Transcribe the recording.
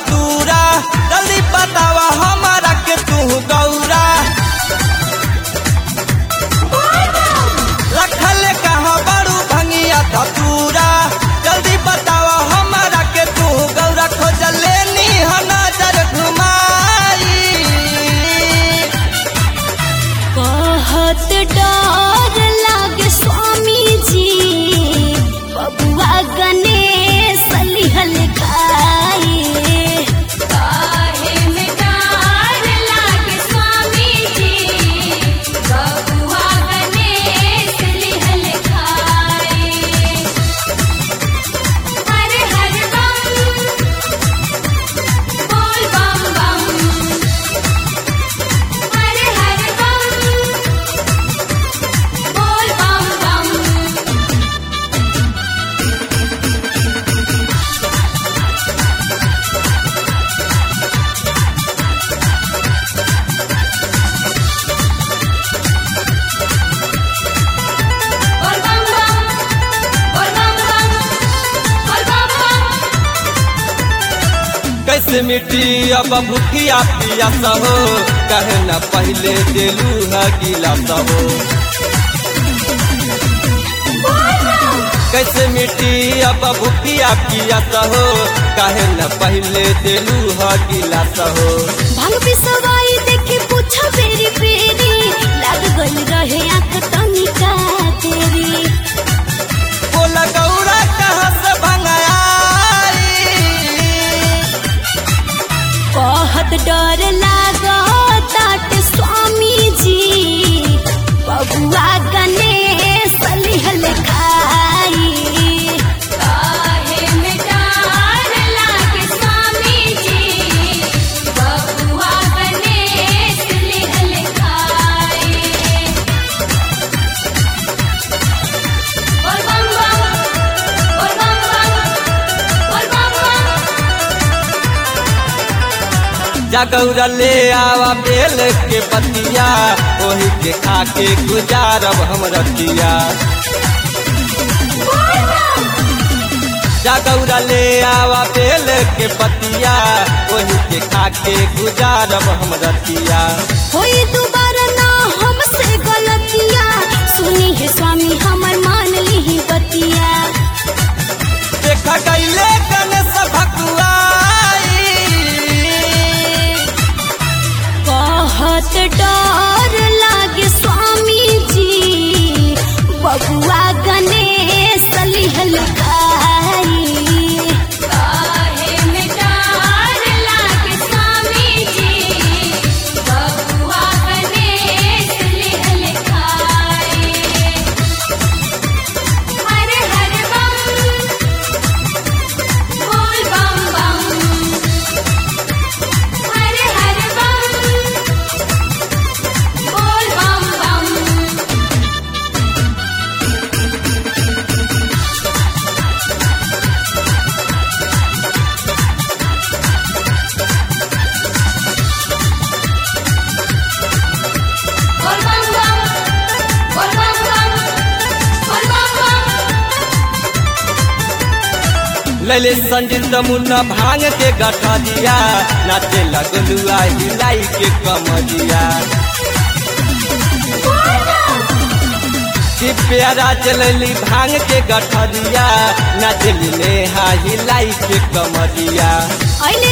धतूरा जल्दी बतावा हमारा के तू गौरा रखल कहाँ बड़ू भंगिया धतूरा जल्दी बतावा हमारा के तू गौरा खोज लेनी ह नजर घुमाई बहुत डर लागे स्वामी जी बबुआ गणेश लिहल खाए काहे में डर लागे स्वामी जी बबुआ गणेश लिहल खाए हर हर बम बोल बम बम हर हर बम बोल बम बम बोल बम बम बोल बम बम बोल बम बम कैसे मिट्टी अब भूखिया पिया सहो कहे न पहले दिलू है गीला सहो कैसे मिट्टी अब भूखिया पिया सहो कहे न पहले दिलू है गीला सहो भांग पिसवाई देखे पूछा बेरी बेरी लग गई रहे आंख तनिका तेरी बोला गौरा कहाँ से भंगाई बहुत डर लागो तात स्वामी जी बबुआ गणेश लिहल खाई काहे में डर लागे स्वामी जी बबुआ गणेश लिहल खाई बोल बम बम बोल बम बम बोल बम बम जगौरा ले आवा बेल के पतिया ओही के खा के गुजारब हम रतिया जगौरा ले आवा बेल के पतिया ओही के खा के गुजारब हम रतिया होई दोबारा ना हमसे गलतिया सुनी है स्वामी हमर मान ली बतिया देखा गईले गणेश भकुआई बहुत डर लागे स्वामी जी बबुआ गणेश लिहल खाई काहे में डर लागे स्वामी जी बबुआ गणेश लिहल खाई हर हर बम बोल बम बम हर हर बम बोल बम बम बोल बम बम बोल बम बम बोल बम बम लैले संजीत मुन्ना भांग के गठा दिया नाचे लगलुआ हिलाई के कमरिया कि प्यारा चलली भांग के गठरिया नाचली नेहा हिलाई के कमरिया अहिले